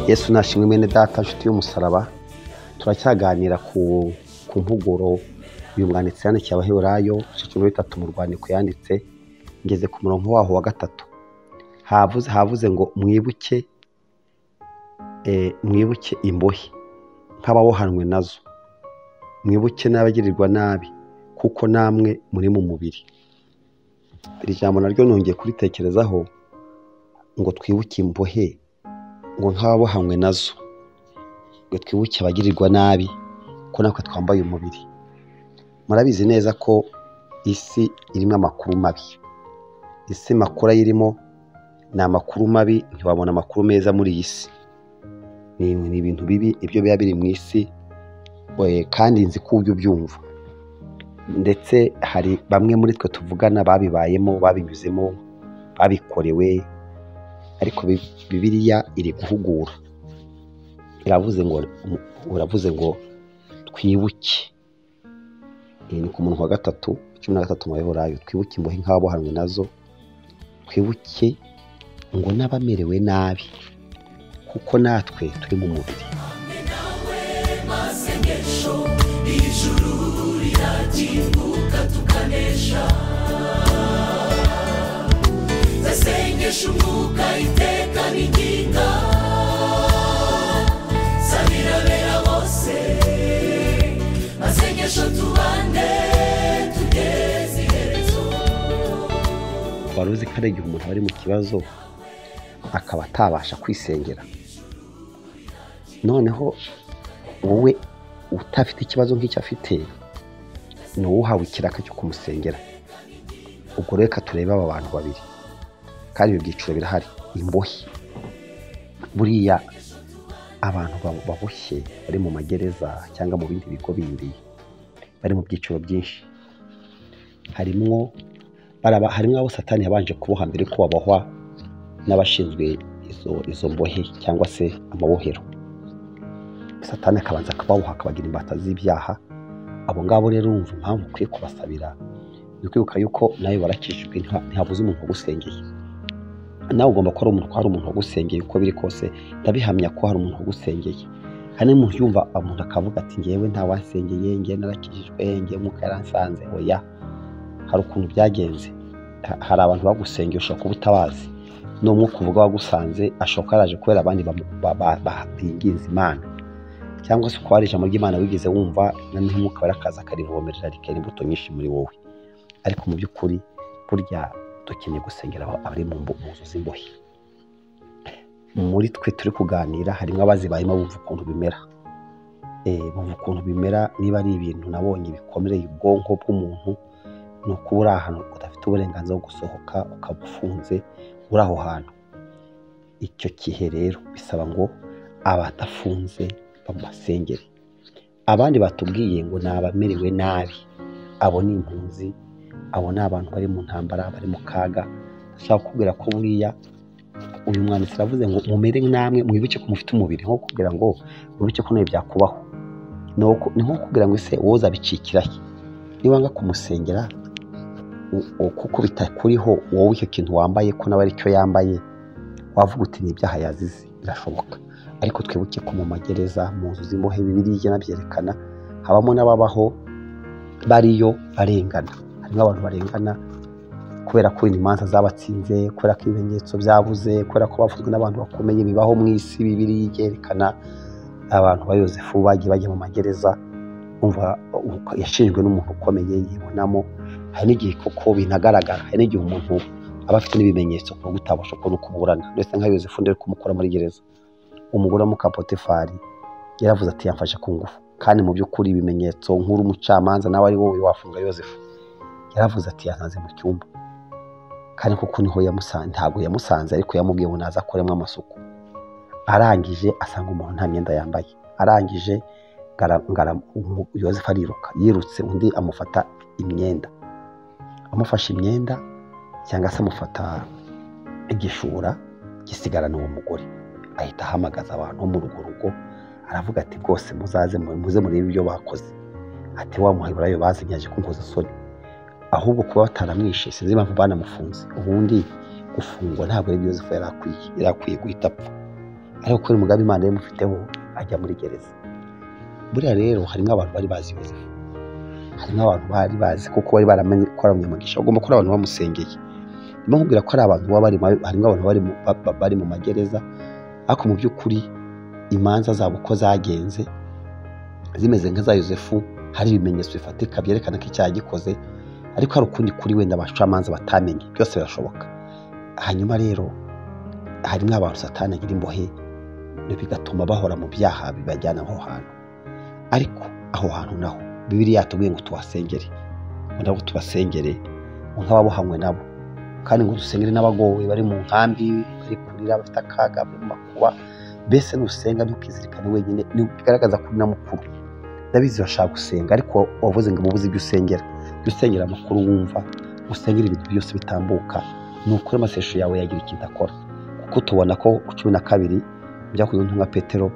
yesu nashimwe mwene data nshuti y'umusaraba turacyaganira ku ku mpuguro uyu mwanditsi yandikiye abaheburayo igice cumi na bitatu mu rwandiko yanditse ngeze ku murongo waho wa gatatu havuze havuze ngo mwibuke eh, mwibuke imbohe nk'abawohanwe nazo mwibuke n'abagirirwa nabi kuko namwe muri mu mubiri iri jambo naryo nongeye kuritekerezaho ngo twibuke imbohe ngo nk'ababohanywe nazo ngo twibuke abagirirwa nabi ko natwe twambaye umubiri murabizi neza ko isi irimo amakuru mabi isi makuru ayirimo ni amakuru mabi ntiwabona amakuru meza muri iyi si ni ni ibintu bibi ibyo biba biri mu isi eh, kandi nzi ko ujya ubyumva ndetse hari bamwe muri twe tuvugana babibayemo babinyuzemo babikorewe ariko bi- bibiliya iri guhugura iravuze ngo uravuze ngo twibuke iyi ni ku murongo wa gatatu cumi na gatatu mu baheburayo twibuke imbohe nk'ababohanwe nazo twibuke ngo n'abamerewe nabi kuko natwe turi mu mubiri zasengesha umwuka iteka n'inginga zabirabera bose masengesho tubande tugeze iherezo wari uzi ko hari igihe umuntu aba ari mu kibazo akaba atabasha kwisengera noneho wowe utafite ikibazo nk'icyo afite ni wowe uhawe ikiraka cyo kumusengera ubwo rero reka turebe aba bantu babiri kandi ibyo byiciro birahari imbohe buriya abantu babo- baboshye bari mu magereza cyangwa mu bindi bigo bindi bari mu byiciro byinshi harimwo baraba harimo abo satani yabanje kuboha mbere ko babohwa n'abashinzwe izo izo mbohe cyangwa se amabohero satani akabanza akababoha akabagira imbata z'ibyaha abo ngabo rero wumva impamvu ukwiye kubasabira ni ukwibuka yuko nawe warakijijwe ntiha- ntihabuze umuntu wagusengeye nawe ugomba kuba ari umuntu ko hari umuntu wagusengeye uko biri kose ndabihamya ko hari umuntu wagusengeye hari n'umuntu yumva umuntu akavuga ati ngewe ntawansengeye ngewe narakijijwe ngewe mwuka yaransanze oya hari ukuntu byagenze Ha- hari abantu bagusengeye ushobora kuba utabazi n'umwuka uvuga wagusanze ashobora kuba yaraje kubera abandi bamu- ba- ba- ba- binginze imana cyangwa se ukaba hari ijambo ry'imana wigeze wumva noneho umwuka warakaza akarivomerera rikera imbuto nyinshi muri wowe ariko mu by'ukuri burya dukeneye gusengera aba- abari mu mbu- mu nzu z'imbohe muri twe turi kuganira harimo abazibayemo bumva ukuntu bimera Eh, bumva ukuntu bimera niba ari ibintu nabonye bikomereye ubwonko bw'umuntu ni ukuba uri ahantu udafite uburenganzira bwo gusohoka ukaba ufunze uri aho hantu icyo gihe rero bisaba ngo abadafunze bamusengere abandi batubwiye ngo ni abamerewe nabi abo ni impunzi abo ni abantu bari mu ntambara bari mu kaga ndashaka kubwira ko buriya uyu mwanditsi aravuze ngo mumere namwe mwibuke ko mufite umubiri nko kubwira ngo mwibuke ko nawe byakubaho ni uko- ni nko kubwira ngo ese wowe uzabicikirahe niba wanga kumusengera u- u- kuko bitakuriho wowe icyo kintu wambaye ko nawe aricyo yambaye wavuga uti ni ibyaha yazize birashoboka ariko twibuke ko mu magereza mu nzu z'imbohe bibiriya nabyerekana habamo n'ababaho bariyo barengana harimo abantu barengana kubera ko wenda imanza zabatsinze kubera ko ibimenyetso byabuze kubera ko bavuzwe n'abantu bakomeye bibaho mu isi bibiriya ibyerekana abantu ba yosefu bagiye bajya mu magereza umva uh, yashinjwe n'umuntu ukomeye yibonamo hari n'igihe koko binagaragara hari n'igihe umuntu aba afite n'ibimenyetso ku buryo utabasha kubona uko uburana ndetse nka yosefu ndere kumukora muri gereza umugore wo mu kapotifari yaravuze ati yamfashe ku ngufu kandi mu by'ukuri ibimenyetso nk'uri umucamanza nawe ari wowe wafunga yosefu yaravuze ati yansanze mu cyumba kandi kuko niho yamusanze ntabwo yamusanze ariko yamubwiye ngo naza akoremo amasuku arangije asanga umuntu nta myenda yambaye arangije ngara- ngara- umu- yosefu ariruka yirutse undi amufata imyenda amufashe imyenda cyangwa se amufata igishura gisigarana uwo mugore ahita ahamagaza abantu bo mu rugo rugo aravuga ati rwose muzaze mu- muze murebe ibyo bakoze ati wa muheburayo bazinyaje kunkoza isoni ahubwo kuba bataramwishe sinzi impamvu banamufunze ubundi gufungwa ntabwo ari byo yosefu yari akwiye yari akwiye guhita apfa ariko kubera umugambi imana yamufiteho ajya muri gereza buriya rero harimo abantu bari bazi yozefu harimo abantu bari bazi kuko bari baramenye ko ari umunyamugisha bagomba kuba ari abantu bamusengeye ndimo nkubwira ko ari abantu baba bari mu- harimo abantu bari mu- ba- ba- bari mu magereza ariko mu by'ukuri imanza zabo uko zagenze zimeze nk'iza yozefu hari ibimenyetso bifatika byerekana ko icyaha gikoze ariko hari ukundi kuri wenda abacamanza batamenye byose birashoboka hanyuma rero harimo abantu satani agira imbohe bigatuma bahora mu byaha bibajyana aho hantu ariko aho hantu naho bibiri yatubwiye ngo tuhasengere ngo nabo tubasengere ngo nk'ababohanywe nabo kandi ngo dusengere n'abagowe bari mu nkambi bari kurira bafite akaga bari mu makuba mbese nusenga ntukizirikane wenyine ni- bigaragaza ko uri na mukuru ndabizi urashaka gusenga ariko wavuze ngo ubuze ibyo usengera jya usengera amakuru wumva usengere ibintu byose bitambuka ni ukuri amasesho yawe yagira ikintu akora kuko tubona ko ku cumi na kabiri byakozwe nka petero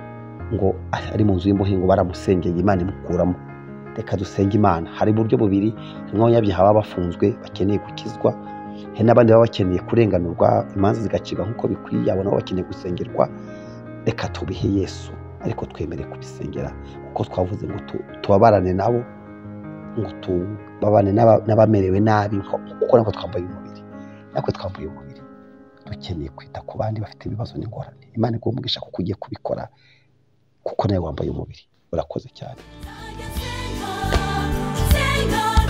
ngo ari mu nzu y'imbohe ngo baramusengeye imana imukuramo reka dusenge imana hari uburyo bubiri harimo abanyabyaha baba bafunzwe bakeneye gukizwa hari n'abandi baba bakeneye kurenganurwa imanza zigacibwa nk'uko bikwiye abo nabo bakeneye gusengerwa reka tubihe yesu ariko twemere kubisengera kuko twavuze ngo tu- tubabarane nabo ngo tubabane n'aba- n'abamerewe nabi nko- kuko natwe twambaye umubiri natwe twambaye umubiri dukeneye kwita ku bandi bafite ibibazo n'ingorane imana iguha umugisha kuko ugiye kubikora kuko nawe wambaye umubiri urakoze cyane Senga, senga,